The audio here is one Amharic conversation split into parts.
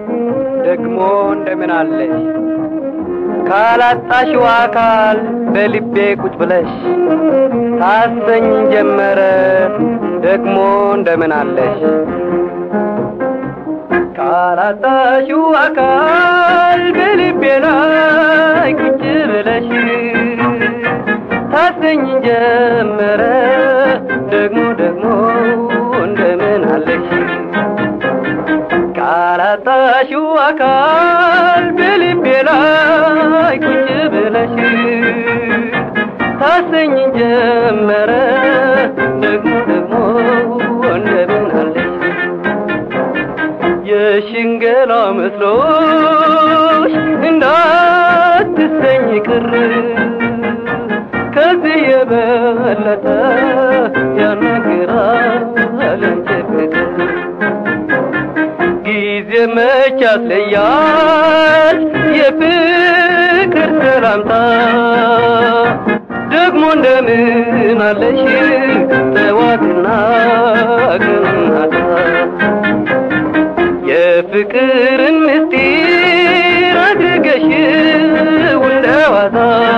ደግሞ እንደምን አለሽ ካላጣሽው አካል በልቤ ቁጭ ብለሽ ታሰኝ ጀመረ ደግሞ እንደምን አለሽ ካላጣሽው አካል በልቤ ላይ ቁጭ ብለሽ ታሰኝ ጀመረ ደግሞ ደግሞ እንደምን አለሽ ካላጣሽው አካል በልቤ ላይ ቁጭ ብለሽ ታሰኝ ጀመረ ደግሞ ደግሞ እንደምን አለሽ የሽንገላ መስሎሽ እንዳትሰኝ ቅር ከዚህ የበለጠ ያናግራል አንቺ ፍቅር ጊዜ መች ያስለያል የፍቅር ሰላምታ ደግሞ እንደምን አለሽ ጠዋትና ቀናታ የፍቅርን ምስጢር አድርገሽ እንደዋዛ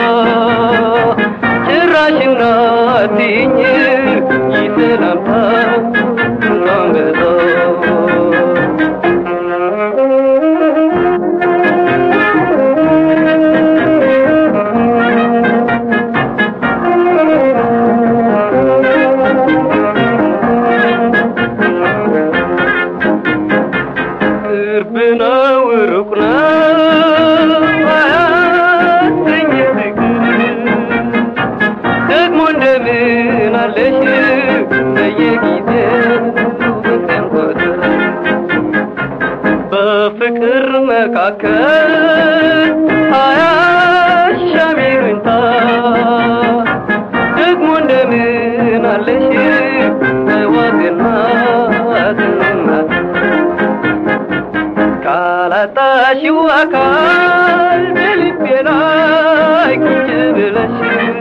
ጭራሽና አትይኝ ይሰላምታ አንገዛ ቅርብ ነው ሩቅ ነው አያሰኝ ፍቅር ደግሞ እንደምን አለሽ በየጊዜው በቀን ቁጥር በፍቅር መካከል አያሻም ይሉኝታ ደግሞ እንደምን አለሽ ጠዋትና ማታ ካላጣሽው አካል በልቤ ላይ ቁጭ ብለሽ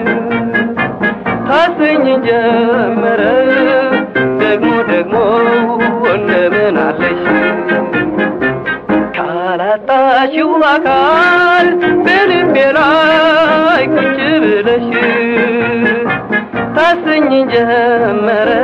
ታሰኝ ጀመረ ደግሞ ደግሞ እንደምን አለሽ ካላጣሽው አካል በልቤ ላይ ቁጭ ብለሽ ታሰኝ ጀመረ